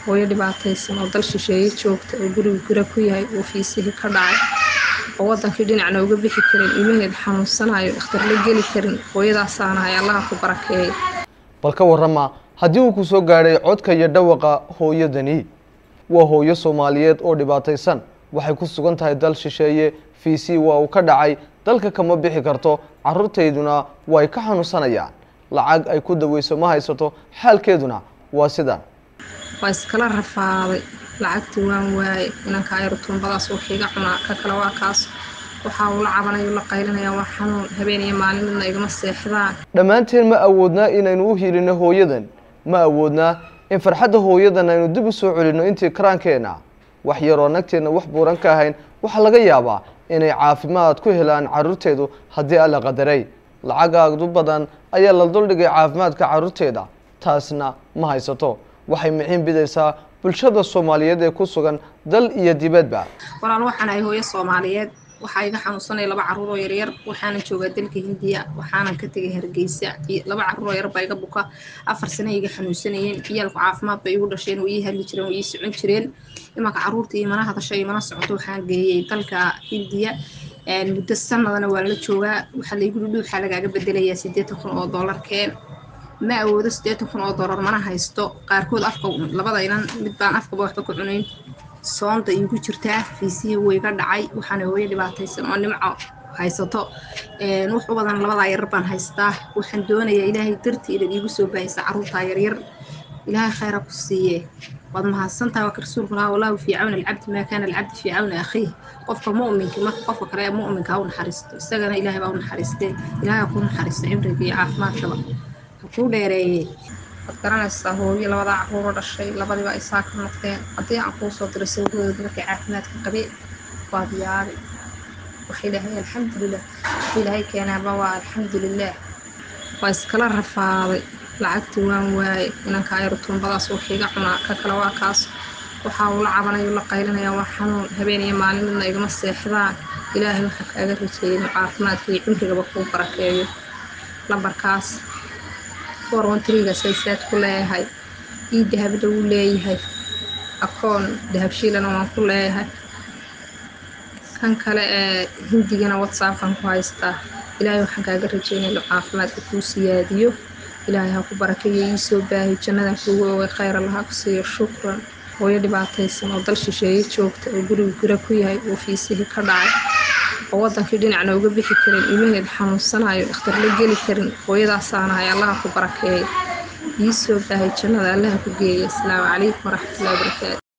hooyo dhibaataysan oo dal shisheeye joogta oo guriga gura ku yahay uu fiisihii ka dhacay oo wadankii dhinacna uga bixi karin ilmaheed xanuunsanayo dhakhtar la geli karin hooyadaasaanahay allaha ku barakeeyay bal ka warrama haddii uu ku soo gaadhay codka iyo dhawaqa hooyadani waa hooyo soomaaliyeed oo dhibaataysan waxay ku sugan tahay dal shisheeye fiisi waa uu ka dhacay dalka kama bixi karto carruurtayduna way ka xanuunsanayaan lacag ay ku daweyso ma haysato xaalkeeduna waa sidan waa iskala rafaaday lacagtii waan waaye inanka ayar tuumbadaas waxiiga cunaa ka kale waa kaas waxaa uu la cabanayo la qaylinaya waa xanuun habeen iyo maalin midna igama seexdaan dhammaanteen ma awoodnaa inaynu u hiilino hooyadan ma awoodnaa in farxadda hooyadan aynu dib u soo celinno intii karaankeenna wax yaroo nagteenna wax buuran ka ahayn waxaa laga yaabaa inay caafimaad ku helaan carruurteedu haddii alla qadaray lacagaadu badan ayaa la duldhigay caafimaadka carruurteeda taasna ma haysato waxay miciin bidaysaa bulshada soomaaliyeed ee ku sugan dal iyo dibadba walaal waxaan ahay hooyo soomaaliyeed waxaa iga xanuunsanaya laba carruur oo yaryar waxaanan joogaa dalka hindiya waxaanan ka tegay hargeysa laba carruur oo yar baa iga buka afar sano iga xanuunsanayeen ciyaalku caafimaad bay igu dhasheen way ii hadli jireen way ii socon jireen imanka carruurta imana hadasho imana socoto waxaan geeyey dalka hindiya muddo sanadana waa la joogaa waxaa laygu dhudhu waxaa lagaaga bedelayaa siddeetan kun oo dollarkeen ma awoodo siddeetan kun oo dollar mana haysto qaarkood afka labada inan mid baan afkaba waxba ku cunayn soonda iigu jirtaa fiisihii wayga dhacay waxaana hooyo dhibaataysan oo nimco haysato wax u badan labadaa yarar baan haystaa waxaan doonayaa ilaahay dartii inaad iigu soo baahisa carruurtaa yaryar ilaahay khayra ku siiye waad mahadsantahay waa ka rasuulku lahaa wallahu fii cawni alcabdi maa kaana alcabdi fii cawni akhiih qofka mu'minka marka qofka kale mu'minka ha u naxariisto isagana ilaahay baa u naxariistee ilaahay ha kuu naxariisto cimriga iyo caafimaadkaba ha kuu dheereeye waad garanaysaa hooyo labadaa carruuro dhashay labadiiba ay saa ka noqdeen haddii aan kuu soo diray sawirooda markay caafimaadka qabeen waad yaabi waxay dhahay alxamdulilah waxay ilaahay keenaaba waa alxamdulilah waa iskala rafaaday lacagtii waan waaye inanka ayar tuumbadaas waxiiga cunaa ka kale waa kaas waxaa uu la cabanayo la qaylinaya waa xanuun habeen iyo maalin midna igama seexdaan ilaahay waxaa kaaga rajeeyay inuu caafimaadka iyo cimrigaba kuu barakeeyo lambarkaas forwantrigaasaysaad ku leeyahay ii dahabna wuu leeyahay akoon dahabshiilana waan ku leeyahay kan kale ee hindigana whatsappkan ku haystaa ilaahay waxaan kaaga rajeynaya inuu caafimaadka kuu siyaadiyo ilaahay ha ku barakeeyo ii soo baahi jannadan kuugu oogay khayr allaha ku siiyo shukran hooyo dhibaataysan oo dal shisheeye joogta oo guriga gura ku yahay uu fiisihii ka dhacay oo wadankii dhinacna uga bixi karin ilmaheed xanuunsanayo dhakhtar la geli karin hooyadaasaanahay allaha ku barakeeyay ii soo baahay jannada allaha ku geeya asalaamu calaykum waraxmatullahi wabarakaatu